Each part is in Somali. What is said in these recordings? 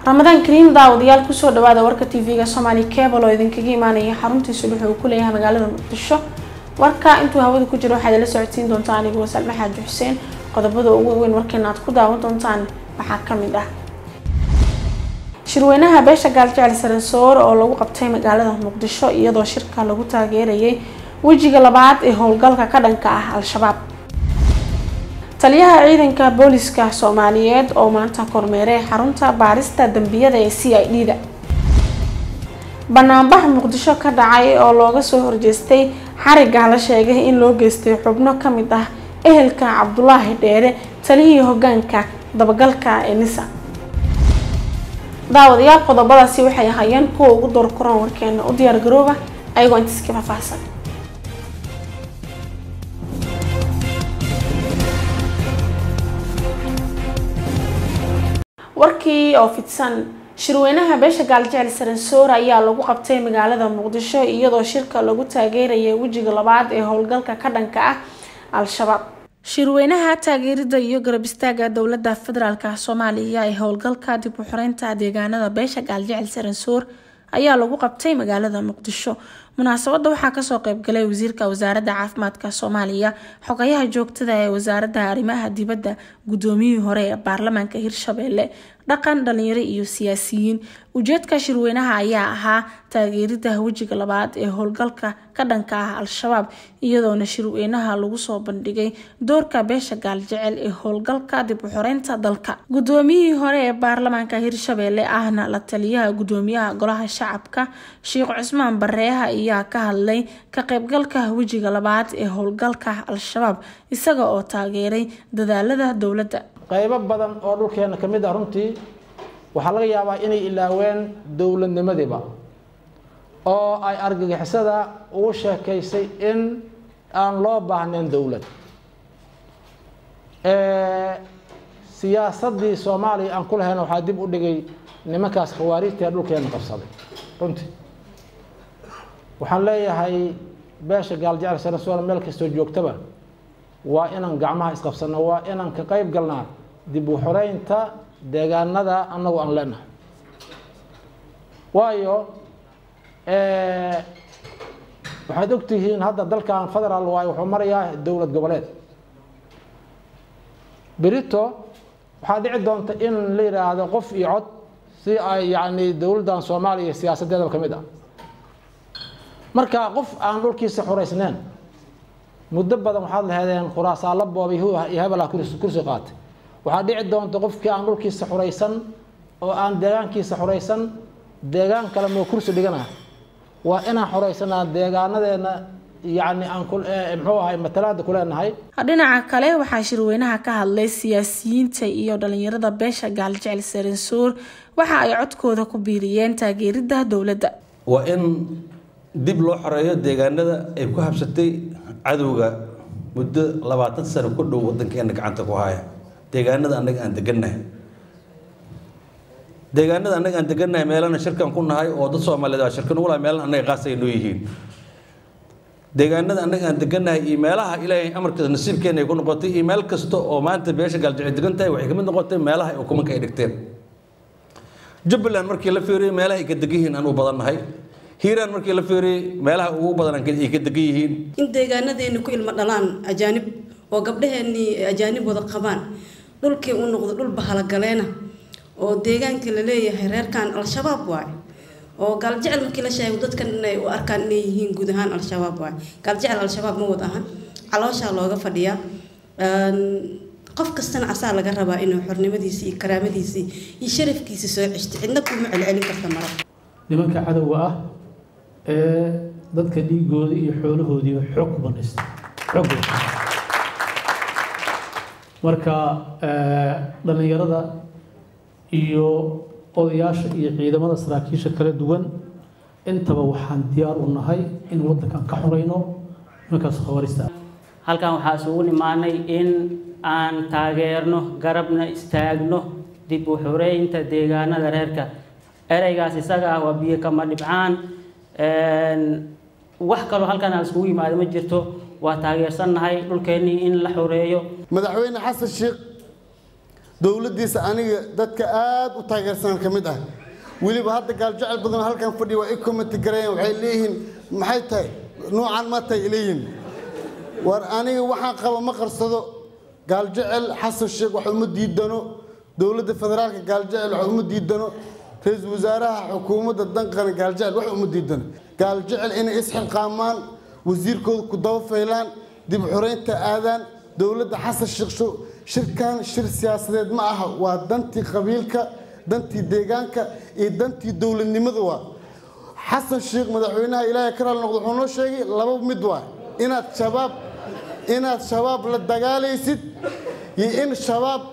ramadaan kariim daawadayaal kusoo dhawaada warka tv-ga soomaali cable oo idinkaga imaanaya xaruntiisu wuxuu uu ku leeyahay magaalada muqdisho warka intuu hawada ku jiro waxaad ila socodsiin doontaa anigoo salme xaaji xuseen qodobada ugu weyn warkeena aad ku daawan doontaan waxaa kamid ah shirweynaha beesha gaaljecel saransoor oo lagu qabtay magaalada muqdisho iyadoo shirka lagu taageerayay wejiga labaad ee howlgalka ka dhanka ah al-shabaab taliyaha ciidanka booliska soomaaliyeed oo maanta kormeeray xarunta baarista dambiyada ee c i d da banaanbax muqdisho ka dhacay oo looga soo horjeestay xariga la sheegay in loo geystay xubno kamid ah ehelka cabdulaahi dheere taliyihii hogaanka dabagalka ee nisa daawadayaal qodobadaasi waxay ahaayeen kuwa ugu door koran warkeena u diyaar garooba ayagoo intiis ka faahfaahsan warkii oo fidsan shirweynaha beesha gaaljecel saransoor ayaa lagu qabtay magaalada muqdisho iyadoo shirka lagu taageerayay wejiga labaad ee howlgalka ka dhanka ah al-shabaab shirweynaha taageerida iyo garab istaaga dowlada federaalk soomaaliya ee howlgalka dib u xoreynta deegaanada beesha gaaljecel saransoor ayaa lagu qabtay magaalada muqdisho munaasabada waxaa kasoo qeybgalay wasiirka wasaaradda caafimaadka soomaaliya xogayaha joogtada ee wasaaradda arrimaha dibadda guddoomiyihii hore ee baarlamaanka hirshabelle dhaqan dhalinyaro iyo siyaasiyiin ujeedka shirweynaha ayaa ahaa taageerida wejiga labaad ee howlgalka ka dhanka ah al-shabaab iyadoona shirweynaha lagu soo bandhigay doorka beesha gaaljecel ee howlgalka dib u xoreynta dalka guddoomiyihii hore ee baarlamaanka hirshabelle ahna la taliyaha guddoomiyaha golaha shacabka sheekh cusmaan bareeha ayaa ka hadlay ka qaybgalka wejiga labaad ee howlgalka al-shabaab isaga oo taageeray dadaalada dowladda qaybo badan oo dhulkeena ka mid ah runtii waxaa laga yaabaa inay ilaaween dowladnimadiiba oo ay argagixisada ugu sheekaysay in aan loo baahnayn dowlad siyaasadii soomaaliya aan ku lahayn waxaa dib u dhigay nimankaas khawaarijta ee dhulkeena qabsaday runtii waxaan leeyahay beesha gaaljecel sanasoona meel kastoo joogtaba waa inaan gacmaha isqabsano waa inaan ka qayb galnaa dib u xoreynta deegaanada annagu aan leenahay waayo waxaad ogtihiin hadda dalkan federaal waayo wuxuu marayaa dowlad goboleed berito waxaa dhici doonta in la yidhaahdo qof iyo cod si ay yacni dowladdan soomaaliya siyaasadeedaba ka mid ah marka qof aan dhulkiisa xoreysneyn muddo badan waxaad laheedeen khuraasaalo boobay iyo hebelaa kursi qaatay waxaa dhici doonta qofkii aan dhulkiisa xuraysan oo aan deegaankiisa xuraysan deegaan kale moo kursi dhigana waa inaan xoraysanaa deegaanadeena yacni aan muxuu ahay matalaada ku leenahay dhinaca kale waxaa shirweynaha ka hadlay siyaasiyiinta iyo dhalinyarada beesha gaaljecel saransoor waxa ay codkooda ku biiriyeen taageerida dowladda waa in dib loo xoreeyo deegaanada ay ku habsatay cadowga muddo labaatan sano ku dhow wadankeena gacanta ku haya deegaanada annaga aan degannahay deegaanada annaga aan degannahay meelana shirkan ku nahay oo dad soomaaliyeed waa shirkan ugu laha meelana annaga qaas ay noo yihiin deegaanada annaga aan degannahay iyo meelaha ilaahay amarkiisa nasiibkeena ay ku noqotay iyo meel kasta oo maanta beesha gaaljecel degan tahay waxay kamid noqotay meelaha ay ukumanka ay dhigteen jubbaland markii la fiiriyo meelaha ay ka degan yihiin aan u badannahay hiiraan markii la fiiriyey meelaha ugu badan ay ka degan yihiin in deegaanadeena ku ilmo dhalaan ajaanib oo gabdhaheenii ajaanib wada qabaan dhulkii uu noqdo dhul bahalagaleena oo deegaanka la leeyahay reerkan al-shabaab waay oo gaaljecel markii la sheego dadkan inay u arkaan inay yihiin guud ahaan al-shabaab waay gaaljecel al-shabaab ma wad ahan calooshaa looga fadhiyaa qof kastana asaa laga rabaa inuu xornimadiisii iyo karaamadiisii iyo sharafkiisa soo ceshto cidna kuma celcelin karta mara nimanka cadowga ah ee dadka dhiigooda iyo xoolahoodiiba xoog ku banaysta xoog marka dhallinyarada iyo odayaasha iyo ciidamada saraakiisha kala duwan intaba waxaan diyaar u nahay in waddankan ka xoreyno nimankaas khawaarista halkan waxaa isugu nimaanay in aan taageerno garabna istaagno dib u xoreynta deegaanada reerka ereygaas isaga ah waa biyo kama dhibcaan wax kaloo halkan aan iskugu yimaado ma jirto waa taageersannahay dhulkeennii in la xoreeyo madaxweyne xasan sheekh dowladdiisa aniga dadka aad u taageersan ka mid ah weliba hadda gaaljecel badan halkan fadhiya waa i commenti gareeyeen waxay leeyihiin maxay tahay nuucan ma tahay leeyihiin war aniga waxaan qaba ma qarsado gaaljecel xasan sheekh wax uma diidano dowladda federaalka gaaljecel wax uma diidano ra-iisul wasaaraha xukuumadda danqana gaaljecel wax uma diidano gaaljecel inay isxilqaamaan wasiirkooda ku daba faylaan dib xoreynta aadaan dowladda xasan sheekh shirkan shir siyaasadeed ma aha waa dantii qabiilka dantii deegaanka iyo dantii dowladnimada waa xasan sheekh madaxweynaha ilaahay ka raali noqdo wuxuu noo sheegay laba mid waa inaad shabaab inaad shabaab la dagaalaysid iyo in shabaab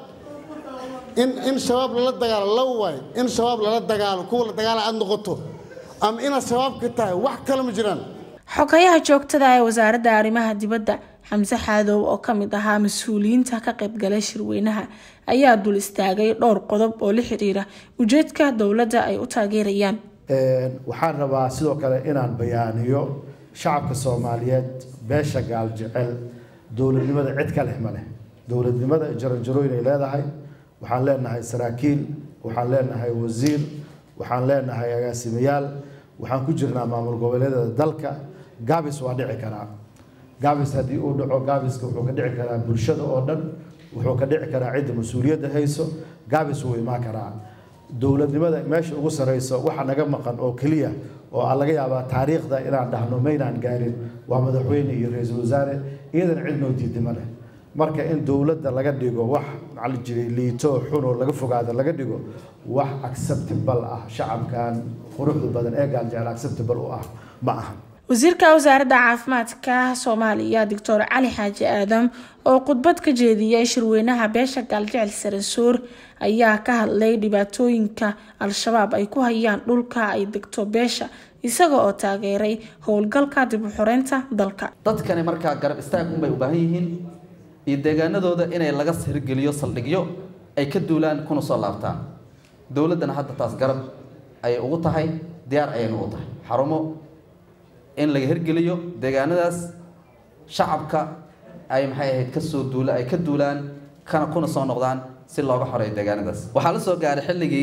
in in shabaab lala dagaalo laba waay in shabaab lala dagaalo kuwa la dagaala aad noqoto ama inaad shabaabka tahay wax kale ma jiraan xogayaha joogtada ee wasaaradda arrimaha dibadda xamse xaadow oo ka mid ahaa mas-uuliyiinta ka qaybgalay shirweynaha ayaa dul istaagay dhowr qodob oo la xiriira ujeedka dowladda ay u taageerayaan waxaan rabaa sidoo kale inaan bayaaniyo shacabka soomaaliyeed beesha gaaljecel dowladnimada cid ka leh ma leh dowladnimada jaranjarooyin ay leedahay waxaan leenahay saraakiil waxaan leenahay wasiir waxaan leenahay agaasimayaal waxaan ku jirnaa maamul goboleedyada dalka gaabis waa dhici karaa gaabis haddii uu dhaco gaabiska wuxuu ka dhici karaa bulshada oo dhan wuxuu ka dhici karaa cidda mas-uuliyadda hayso gaabis wuu imaan karaa dowladnimada meesha ugu sareyso waxa naga maqan oo keliya oo aan laga yaabaa taariikhda inaan dhahno maynaan gaarin waa madaxweyne iyo ra-iisul wasaare iyadana cid noo diidima leh marka in dowladda laga dhigo wax macali jiray liito xun oo laga fogaado laga dhigo wax acceptable ah shacabkan quruxda badan ee gaaljecel acceptable u ah ma aha wasiirka wasaaradda caafimaadka soomaaliya doctor cali xaaji aadam oo khudbad ka jeediyay shirweynaha beesha gaaljecel saransuur ayaa ka hadlay dhibaatooyinka al-shabaab ay ku hayaan dhulka ay degto beesha isaga oo taageeray howlgalka dib u xoreynta dalka dadkani markaa garab istaag unbay u baahan yihiin iyo deegaanadooda inay laga hirgeliyo saldhigyo ay ka duulaan kuna soo laabtaan dowladdana hadda taas garab ayay ugu tahay diyaar ayayna ugu tahay xarumo in laga hirgeliyo deegaanadaas shacabka ay maxay ahayd kasoo duula ay ka duulaan kana kuna soo noqdaan si looga xoreeyo deegaanadaas waxaa la soo gaaray xilligii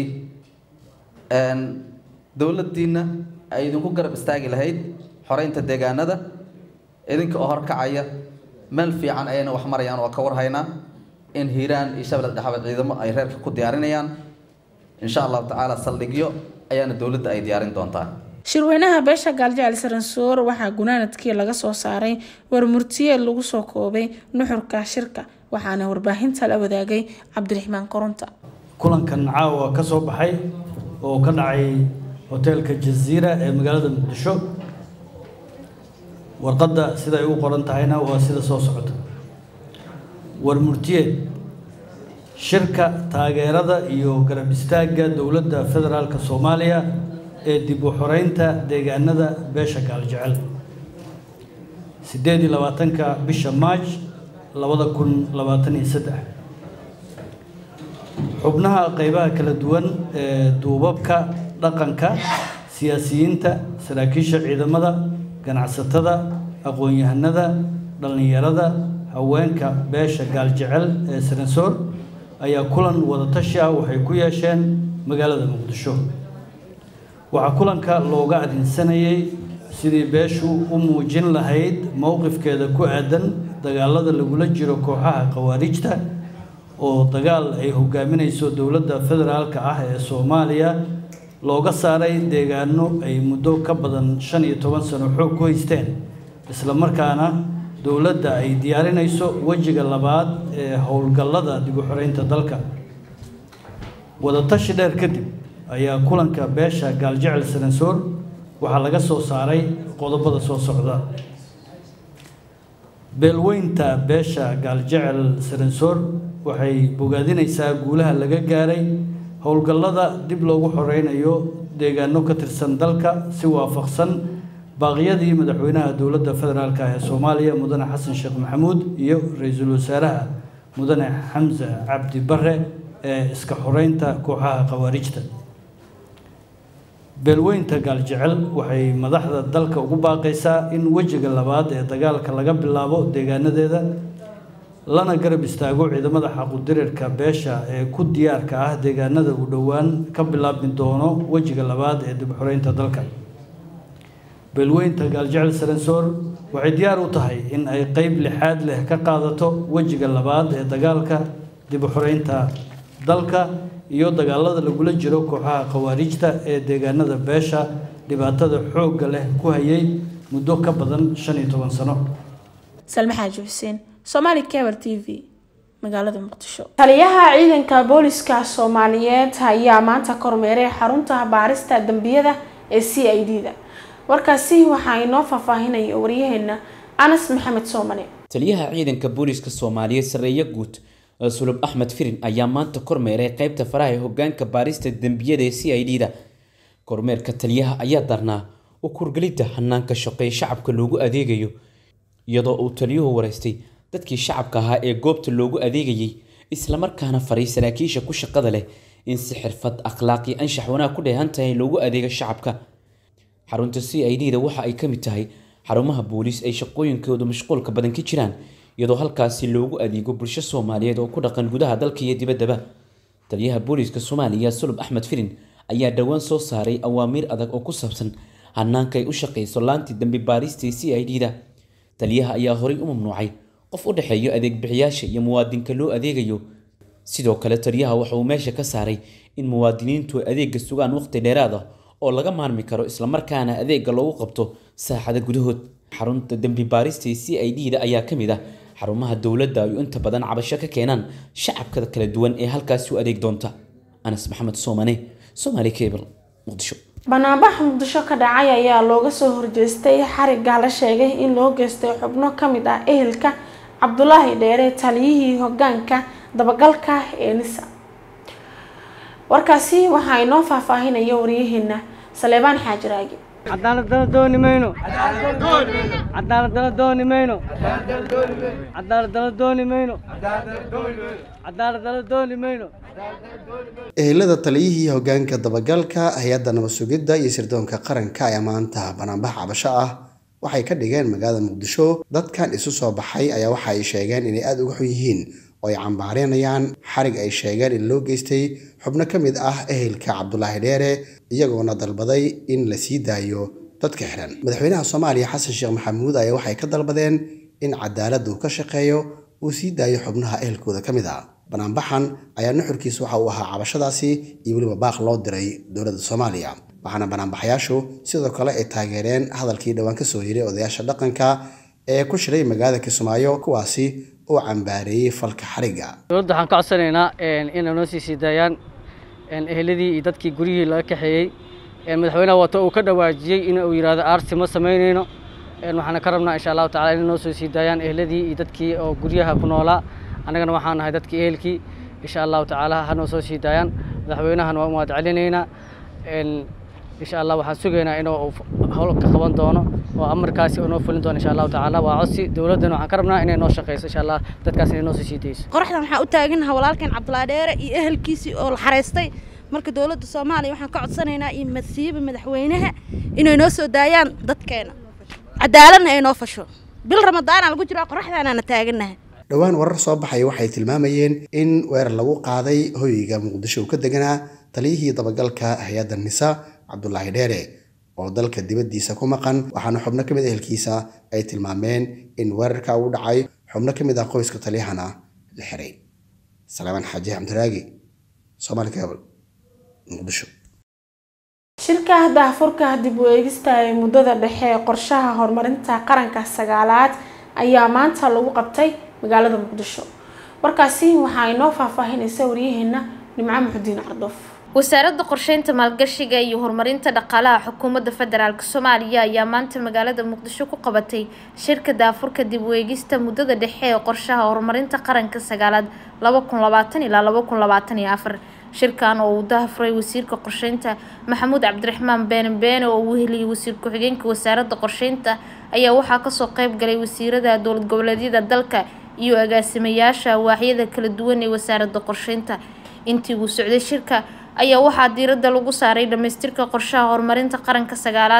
dowladdiina ay idinku garab istaagi lahayd xoreynta deegaanada idinka oo horkacaya meel fiican ayayna wax marayaan waa ka warhaynaa in hiiraan iyo shabeelad dhexabeed ciidamo ay reerka ku diyaarinayaan insha allahu tacaala saldhigyo ayaana dowladda ay diyaarin doontaa shirweynaha beesha gaaljecel saransoor waxaa gunaanadkii laga soo saaray warmurtiyeed lagu soo koobay nuxurka shirka waxaana warbaahinta la wadaagay cabdiraxmaan koronta kulankan caawa ka soo baxay oo ka dhacay hoteelka jaziira ee magaalada muqdisho warqadda siday u qoran tahayna waa sida soo socota warmurtiyeed shirka taageerada iyo garab istaagga dowladda federaalka soomaaliya ee dib u xoreynta deegaanada beesha gaaljecel sideed iyo labaatanka bisha maaj labada kun labaatan iyo saddex xubnaha qeybaha kala duwan ee duubabka dhaqanka siyaasiyiinta saraakiisha ciidamada ganacsatada aqoon-yahanada dhallinyarada haweenka beesha gaaljecel ee saransoor ayaa kulan wadatashi ah waxay ku yeesheen magaalada muqdisho waxaa kulanka looga adinsanayay sidii beeshu u muujin lahayd mowqifkeeda ku aadan dagaalada lagula jiro kooxaha khawaarijta oo dagaal ay hogaaminayso dowladda federaalka ah ee soomaaliya looga saaray deegaano ay muddo ka badan shan iyo toban sano xoog ku haysteen isla markaana dowladda ay diyaarinayso wejiga labaad ee howlgallada dib u xoreynta dalka wadatashi dheer kadib ayaa kulanka beesha gaaljecel saransoor waxaa laga soo saaray qodobada soo socda beelweynta beesha gaaljecel saransoor waxay bogaadinaysaa guulaha laga gaaray howlgallada dib loogu xoreynayo deegaano ka tirsan dalka si waafaqsan baaqyadii madaxweynaha dowladda federaalk ee soomaaliya mudane xasan sheekh maxamuud iyo ra-iisul wasaaraha mudane xamse cabdi bare ee iska xoreynta kooxaha khawaarijta beelweynta gaaljecel waxay madaxda dalka ugu baaqaysaa in wejiga labaad ee dagaalka laga bilaabo deegaanadeeda lana garab istaago ciidamada xaqudirirka beesha ee ku diyaarka ah deegaanada uu dhowaan ka bilaabmi doono wejiga labaad ee dib u xoreynta dalka beelweynta gaaljecel saransoor waxay diyaar u tahay in ay qeyb lixaad leh ka qaadato wejiga labaad ee dagaalka dib u xoreynta dalka iyo dagaalada lagula jiro kooxaha khawaarijta ee deegaanada beesha dhibaatada xoogga leh ku hayay muddo ka badan shan iyo toban sano salme xaaji xuseen somaali cable t v magaalada muqdisho taliyaha ciidanka booliska soomaaliyeed ayaa maanta kormeeray xarunta baarista dambiyada ee c i d da warkaasi waxaa inoo faahfaahinaya waryaheena anas maxamed soomane taliyaha ciidanka booliska soomaaliyeed sareeye guud sulub axmed firin ayaa maanta kormeeray qeybta faraha ee hogaanka baarista dembiyada ee c i d da kormeerka taliyaha ayaa darnaa u kurgelidda hanaanka shaqeeye shacabka loogu adeegayo iyadoo uu taliyuhu wareystay dadkii shacabka ahaa ee goobta loogu adeegayay islamarkaana faray saraakiisha ku shaqada leh in si xirfad akhlaaq iyo anshax wanaag ku dheehan tahay loogu adeego shacabka xarunta c i d da waxa ay ka mid tahay xarumaha booliis ay shaqooyinkooda mashquulka badan ka jiraan iyadoo halkaasi loogu adeego bulsho soomaaliyeed oo ku dhaqan gudaha dalka iyo dibaddaba taliyaha booliiska soomaaliya sulub axmed firin ayaa dhowaan soo saaray awaamiir adag oo ku saabsan hanaanka ay u shaqeyso laantii dambi baarista c i d da taliyaha ayaa horay u mamnuucay qof u dhexeeyo adeeg bixiyaasha iyo muwaadinka loo adeegayo sidoo kale taliyaha waxa uu meesha ka saaray in muwaadiniintu adeega sugaan waqti dheeraad ah oo laga maarmi karo islamarkaana adeega loogu qabto saaxada gudahood xarunta dembi baarista c i d da ayaa ka mid ah xarumaha dowladda ay inta badan cabasho ka keenaan shacabka kala duwan ee halkaasi u adeeg doonta anas maxamed soomane somaali cable muqdisho banaanbax muqdisho ka dhacay ayaa looga soo horjeestay xariga la sheegay in loo geystay xubno ka mid ah ehelka cabdulaahi dheere taliyihii hogaanka dabagalka ee nisa warkaasi waxaa inoo faahfaahinaya waryaheena saleebaan xaajiraagi cadaaladana dooni mayno cadaaladana dooni mayno cadaaladana dooni mayno cadaaladana dooni mayno ehelada taliyihii hogaanka dabagalka hay-adda nabad sugidda iyo sirdoonka qaranka ayaa maanta banaanbax cabasho ah waxay ka dhigeen magaalada muqdisho dadkan isu soo baxay ayaa waxa ay sheegeen inay aada uga xun yihiin oo ay cambaareynayaan xarig ay sheegeen in loo geystay xubno ka mid ah ehelka cabdulaahi dheere iyagoona dalbaday in la sii daayo dadka xiran madaxweynaha soomaaliya xasan sheekh maxamuud ayaa waxay ka dalbadeen in cadaaladda uu ka shaqeeyo uu sii daayo xubnaha ehelkooda ka mid ah banaanbaxan ayaa nuxurkiisa waxa uu ahaa cabashadaasi iyo weliba baaq loo diray dowladda soomaaliya waxaana banaanbaxayaashu sidoo kale ay taageereen hadalkii dhowaan kasoo yiray odayaasha dhaqanka ee ku shiray magaalada kismaayo kuwaasi oo cambaareeyey falka xariga dowladda waxaan ka codsanaynaa inay noo sii sii daayaan eheladii iyo dadkii guryihii laga kaxeeyey madaxweynaha wato uu ka dhawaajiyey in uu yidhaahdo aarsi ma samaynayno waxaana ka rabnaa insha allahu tacala inay noo soo sii daayaan eheladii iyo dadkii oo guryaha ku noolaa annagana waxaan nahay dadkii ehelkii insha allahu tacaala ha noo soo sii daayaan madaxweynahan waa umahad celinaynaa insha allah waxaan sugaynaa inuu howl ka qaban doono oo amarkaasi oo noo fulin doono insha allahu tacaala waa codsi dowladdana waxaan ka rabnaa inay noo shaqeyso insha allah dadkaas inay noo soo sii dayso qoraxdan waxaan u taaganaha walaalkeen cabdulaa dheere iyo ehelkiisii oo la xareystay marka dowladda soomaaliya waxaan ka codsanaynaa iyo masiiba madaxweynaha inay noo soo daayaan dadkeena cadaaladna ay noo fasho bil ramadaana lagu jiraa qoraxdaanaana taaganaha dhowaan warar soo baxaya waxay tilmaamayeen in weerar lagu qaaday hoyga muqdisho uu ka deganaa taliyihii dabagalka hay-adda nisa cabdulaahi dheere oo dalka dibaddiisa ku maqan waxaana xubno ka mid ehelkiisa ay tilmaameen in weerarka uu dhacay xubno ka mid ah qoyska taliyahana la xiray salaamaan xaaji xamdiraagi soomaali cable muqdisho shirka daahfurka dib u eegista ee muddada dhexe ee qorshaha horumarinta qaranka sagaalaad ayaa maanta lagu qabtay magaalada muqdisho warkaasi waxaa inoo faahfaahinaysa waryaheena nimco muxudiin cardoof wasaaradda qorsheynta maalgashiga iyo horumarinta dhaqaalaha xukuumadda federaalk soomaaliya ayaa maanta magaalada muqdisho ku qabatay shirka daafurka dib u eegista muddada dhexe ee qorshaha horumarinta qaranka sagaalaad laba kun labaatan ilaa laba kun labaatan iyo afar shirkan oo uu dahafuray wasiirka qorsheynta maxamuud cabdiraxmaan beene beene oo uu heliyay wasiir ku-xigeenka wasaaradda qorsheynta ayaa waxaa kasoo qeyb galay wasiirada dowlad goboleedyada dalka iyo agaasimayaasha waaxyada kala duwan ee wasaaradda qorsheynta intii uu socday shirka ayaa waxaa diiradda lagu saaray dhamaystirka qorshaha horumarinta qaranka sagaalaad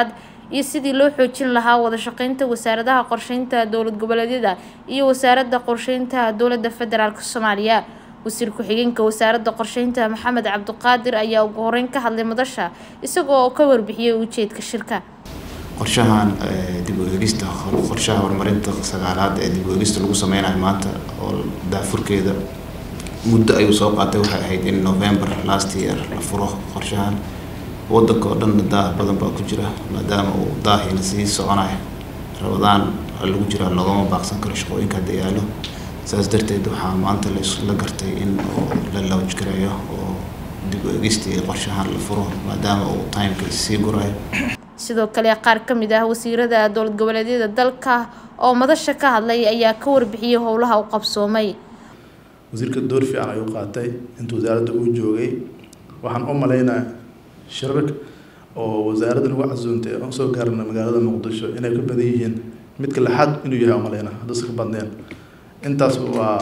iyo sidii loo xoojin lahaa wada shaqeynta wasaaradaha qorsheynta dowlad goboleedyada iyo wasaaradda qorsheynta dowladda federaalk soomaaliya wasiir ku-xigeenka wasaaradda qorsheynta maxamed cabdiqaadir ayaa ugu horeyn ka hadlay madasha isagoo oo ka warbixiyey ujeedka shirka qorshahan dib u eegista qorshaha horumarinta sagaalaad ee dib u eegista lagu sameynayo maanta oo daafurkeeda muddo ayuu soo qaatay waxay ahayd in november last year la furo qorshahan wadanka oo dhanna daah badan baa ku jira maadaama uu daahiina sii soconayo rabadaan lagu jiraa loogama baaqsan karo shaqooyinka hadda yaalo saas darteed waxaa maanta la gartay in la lawj gareeyo oo dib u eegistii qorshahan la furo maadaama uu timeka sii gurayo sidoo kale qaar ka mid ah wasiirada dowlad goboleedyada dalka oo madasha ka hadlay ayaa ka warbixiyey howlaha u qabsoomay wasiirka door fiican ayuu qaatay inta wasaaradda uu joogay waxaan u malaynaa shirarka oo wasaaradda lagu casuuntay aan soo gaarna magaalada muqdisho inay ka badan yihiin midka lixaad inuu yahay u malaynaa haddase ka badneen intaas waa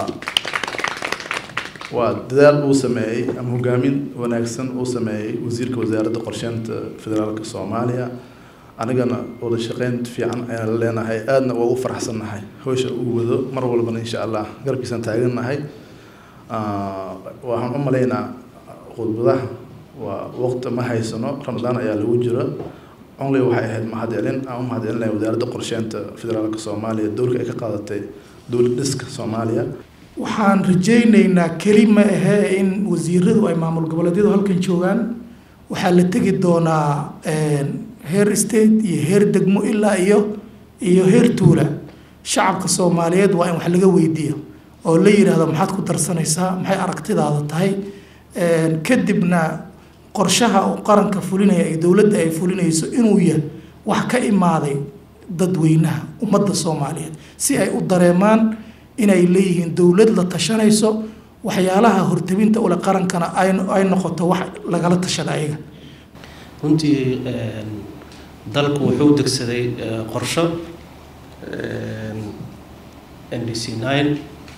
waa dadaal uu sameeyey ama hogaamin wanaagsan uu sameeyey wasiirka wasaaradda qorsheynta federaalka soomaaliya anigana wada shaqeyn fiican ayaan la leenahay aadna waa u faraxsannahay hawsha uu wado mar walbana insha allah garabkiisaan taagannahay waxaan u malaynaa khudbadaha waa waqti ma haysano ramadaan ayaa lagu jira only waxay ahayd mahadcelin aan u mahadcelinahay wasaaradda qorsheynta federaalka soomaaliya doorka ay ka qaadatay dowlad dhiska soomaaliya waxaan rajaynaynaa keli ma ahee in wasiiradu ay maamul goboleedyadu halkan joogaan waxaa la tegi doonaa heer state iyo heer degmo ilaa iyo iyo heer tuula shacabka soomaaliyeed waa in wax laga weydiiyo oo la yidhaahdo maxaad ku darsanaysaa maxay aragtidaada tahay kadibna qorshaha uu qaranka fulinaya iyo dowladda ay fulinayso inuu yahay wax ka imaaday dadweynaha ummadda soomaaliyeed si ay u dareemaan inay leeyihiin dowlad la tashanayso waxyaalaha hortabinta ule qarankana ay noqoto wax lagala tashada ayaga runtii dalku wuxuu degsaday qorsho n d c nine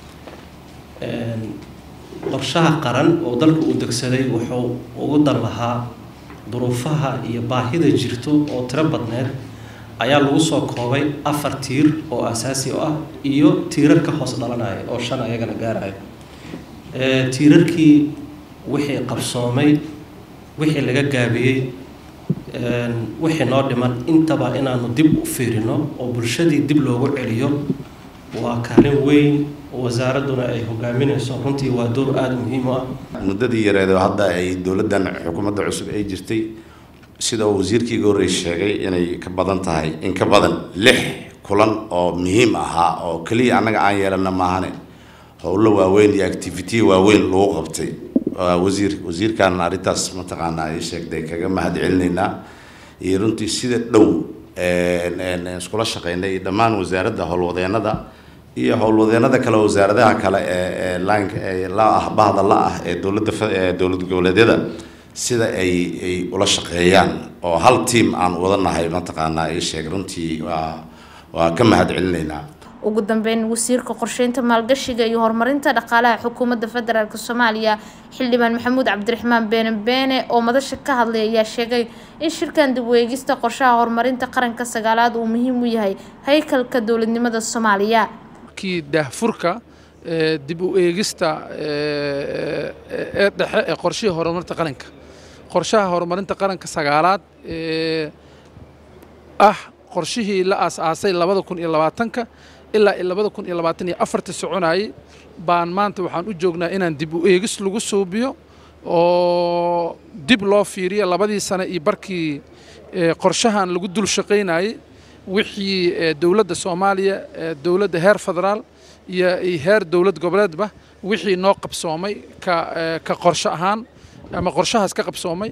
qorshaha qaran oo dalku uu degsaday wuxuu ugu dan lahaa duruufaha iyo baahida jirto oo tiro badneed ayaa lagu soo koobay afar tiir oo asaasi u ah iyo tiirar ka hoos dhalanaya oo shan ayagana gaaraya tiirarkii wixii qabsoomay wixii laga gaabiyey wixii noo dhiman intaba inaanu dib u fiirino oo bulshadii dib loogu celiyo waa kaalin weyn wasaaradduna ay hogaaminayso runtii waa door aada muhiim u ah muddadii yareed oo hadda ay dowladdan xukuumadda cusub ay jirtay sida uu wasiirkii iga horreys sheegay inay ka badan tahay in ka badan lix kulan oo muhiim ahaa oo keliya annaga aan yeelana maahane howlo waaweyn iyo activity waaweyn lagu qabtay wasiir wasiirkan arrintaas mataqaanaa ay sheegtay kaga mahad celinaynaa iyo runtii sida dhow iskula shaqeynay iyo dhammaan wasaaradda howlwadeenada iyo howlwadeenada kale wasaaradaha kale ee laanka ee la ah bahda la ah ee dowladda dowlad goboleedyada sida ay ay ula shaqeeyaan oo hal tiam aan wadanahay mataqaanaa ay sheeg runtii waa waa ka mahad celinaynaa ugu dambeyn wasiirka qorsheynta maalgashiga iyo horumarinta dhaqaalaha xukuumadda federaalk soomaaliya xildhibaan maxamuud cabdiraxmaan beene beene oo madasha ka hadlay ayaa sheegay in shirkan dib u eegista qorshaha horumarinta qaranka sagaalaad uu muhiim u yahay haykalka dowladnimada soomaaliya kii daahfurka dib u eegista ee dhexe ee qorshihii horumarinta qaranka qorshaha horumarinta qaranka sagaalaad ee ah qorshihii la aas-aasay labada kun iyo labaatanka ilaa iyo labada kun iyo labaatan iyo afarta soconayay baan maanta waxaan u joognaa inaan dib u eegis lagu suubiyo oo dib loo fiiriyo labadii sane iyo barkii qorshahan lagu dul shaqaynayay wixii dowladda soomaaliya dowladda heer federaal iyo heer dowlad goboleedba wixii noo qabsoomay ka ka qorsho ahaan ama qorshahaas ka qabsoomay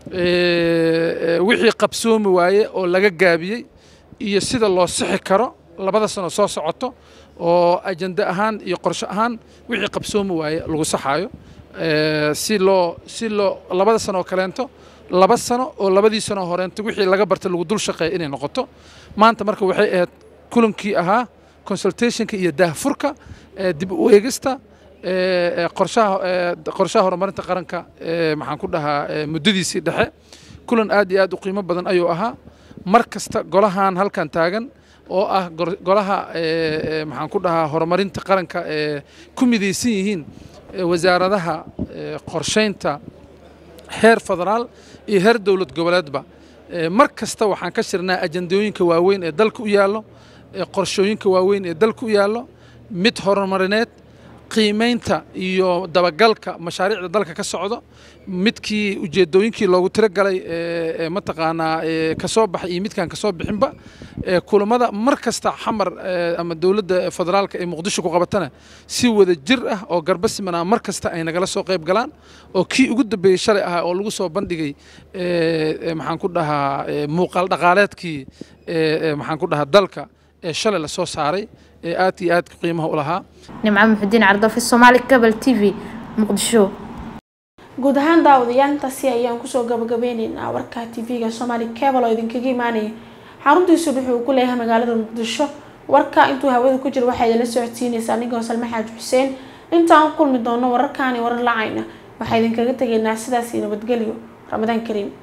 wixii qabsoomi waaye oo laga gaabiyey iyo sida loo sixi karo labada sano soo socoto oo ajende ahaan iyo qorsho ahaan wixii qabsoomi waaye lagu saxaayo si loo si loo labada sano oo kaleento laba sano oo labadii sano horeento wixii laga bartay lagu dul shaqeeya inay noqoto maanta marka waxay ahayd kulankii ahaa consultationka iyo daahfurka dib u eegista qorshaha qorshaha horumarinta qaranka maxaan ku dhahaa muddadiisii dhexe kulan aad iyo aad u qiimo badan ayuu ahaa mar kasta golahan halkan taagan oo ah golaha maxaan ku dhahaa horumarinta qaranka ee ku midaysan yihiin wasaaradaha qorsheynta heer federaal iyo heer dowlad goboleedba mar kasta waxaan ka shirnaa ajandooyinka waaweyn ee dalka u yaallo qorshooyinka waaweyn ee dalka u yaallo mid horumarineed qiimeynta iyo dabagalka mashaariicda dalka ka socdo midkii ujeedooyinkii loogu talagalay mataqaanaa kasoo baxay iyo midkaan kasoo bixinba kulamada mar kasta xamar ama dowladda federaalka ee muqdisho ku qabatana si wada jir ah oo garba simanaa mar kasta ay nagala soo qayb galaan oo kii ugu dambeeyey shalay ahaa oo lagu soo bandhigay maxaan ku dhahaa muuqaal dhaqaaleedkii maxaan ku dhahaa dalka ee shalay lasoo saaray ee aad iyo aad qiimaha u lahaa nimco muxudiin cardoofi soomaali gabal t v muqdisho guud ahaan daawadayaantaasi ayaan kusoo gabagabeyneynaa warka tv-ga soomaali cable oo idinkaga imaanaya xaruntiisu wuxuu ku leeyahay magaalada muqdisho warka intuu hawada ku jiro waxaa idinla socodsiinaysaa anigoo salme xaaji xuseen intaan kulmi doono wararkaani warar lacayna waxaa idinkaga tegaynaa sidaas iyo nabadgelyo ramadaan kariim